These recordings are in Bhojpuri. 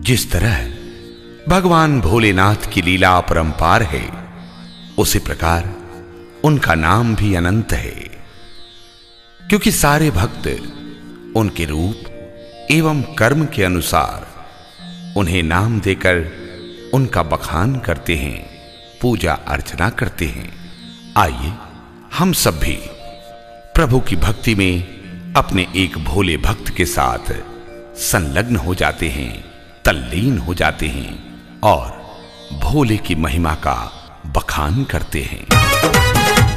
जिस तरह भगवान भोलेनाथ की लीला अपरंपार है उसी प्रकार उनका नाम भी अनंत है क्योंकि सारे भक्त उनके रूप एवं कर्म के अनुसार उन्हें नाम देकर उनका बखान करते हैं पूजा अर्चना करते हैं आइए हम सब भी प्रभु की भक्ति में अपने एक भोले भक्त के साथ संलग्न हो जाते हैं तल्लीन हो जाते हैं और भोले की महिमा का बखान करते हैं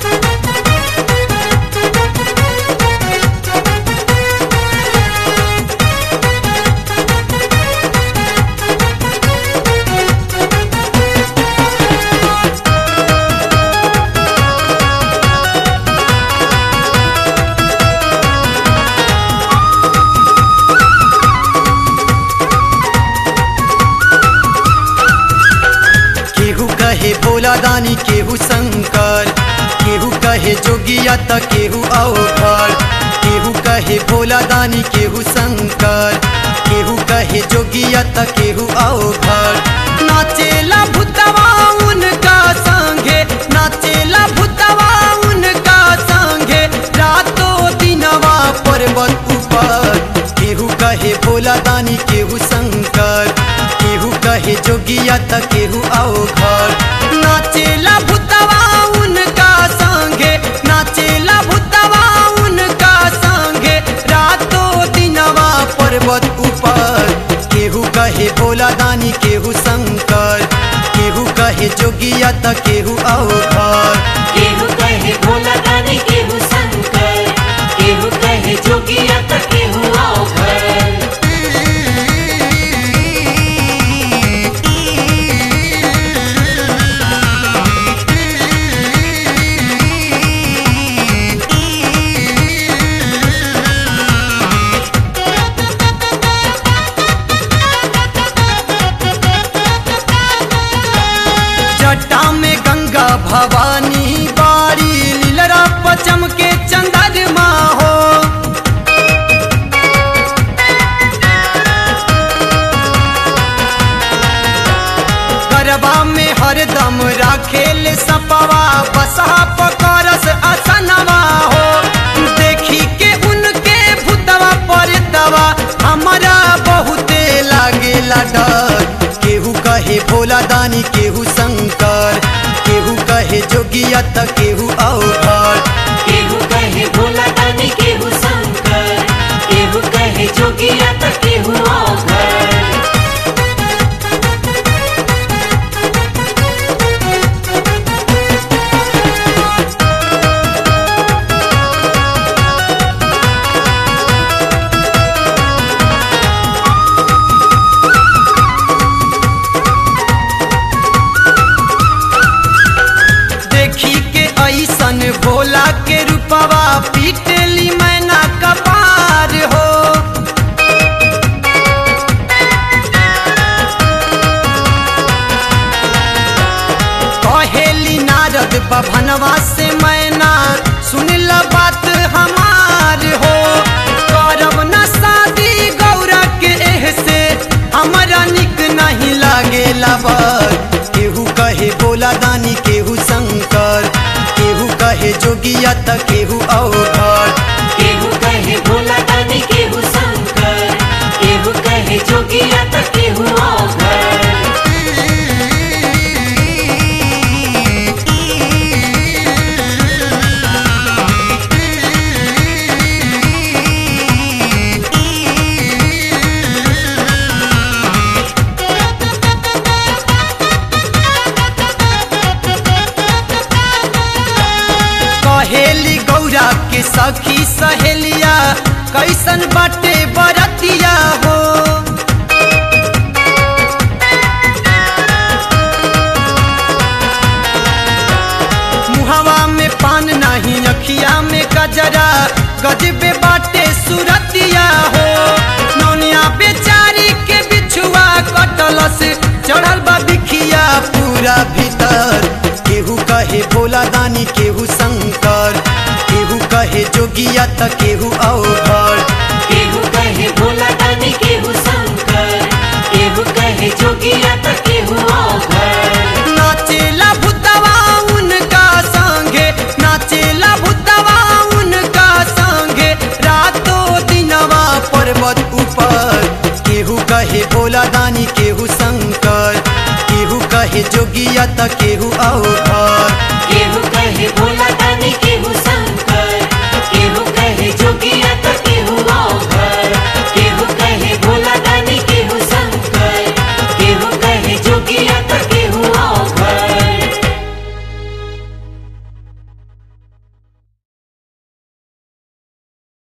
केहू कहे भोला दानी केहू शंकर केहू कहे जोगिया त केहू अवघर केहू कहे भोला दानी केहू शंकर केहू कहे जोगिया त केहू अवघर नाचेला भूतवा उनका संगे नाचेला भूतवा उनका संगे रातों दिनवा पर्वत ऊपर केहू कहे भोला दानी केहू शंकर केहू कहे जोगिया त केहू अवघर नाचेला भूतवा उनका संगे नाचेला भूतवा उनका संगे रातों दिनवा पर्वत ऊपर केहू कहे भोला दानी केहू शंकर केहू कहे जोगिया त केहू अवघर केहू कहे भोला दानी केहू शंकर केहू कहे जोगिया त केहू अवघर जटा में गंगा भवानी बारी लीलरा पचम के चंद्रमा हो गरबा में हरदम राखेल सपवा बसहा पकरस असनवा हो देखी के उनके भूतवा पर दवा हमारा बहुते लागेला डर केहू कहे भोला दानी केहू शंकर केहू कहे जोगिया त केहू अवघर केहू कहे भोला दानी केहू शंकर केहू कहे जोगिया त केहू अवघर देखी के ऐसन भोला के रूपवा पीटली मैना कपार हो कहेली नारद बभनवा से मैना सुन ल बात हमार हो करब न शादी गौरा के एह से हमरा निक नहीं लागेला बर केहू कहे भोला दानी केहू शंकर केहू कहे जोगिया त केहू अवघर केहू कहे भोला दानी केहू शंकर केहू कहे जोगिया त केहू अवघर कहेली गौरा के सखी सहेलिया कैसन बाटे बरतिया हो मुहवा में पान नहीं अखिया में गजरा गजबे बाटे सुरतिया हो नौनिया बेचारी के बिछुआ कटलस चढ़ल बा बिखिया पूरा भीतर केहू कहे भोला दानी केहू शंकर केहू कहे जोगिया त केहू अवघर केहू कहे भोला दानी केहू शंकर केहू कहे त केहू औघर केहू कहे भोला दानी केहू शंकर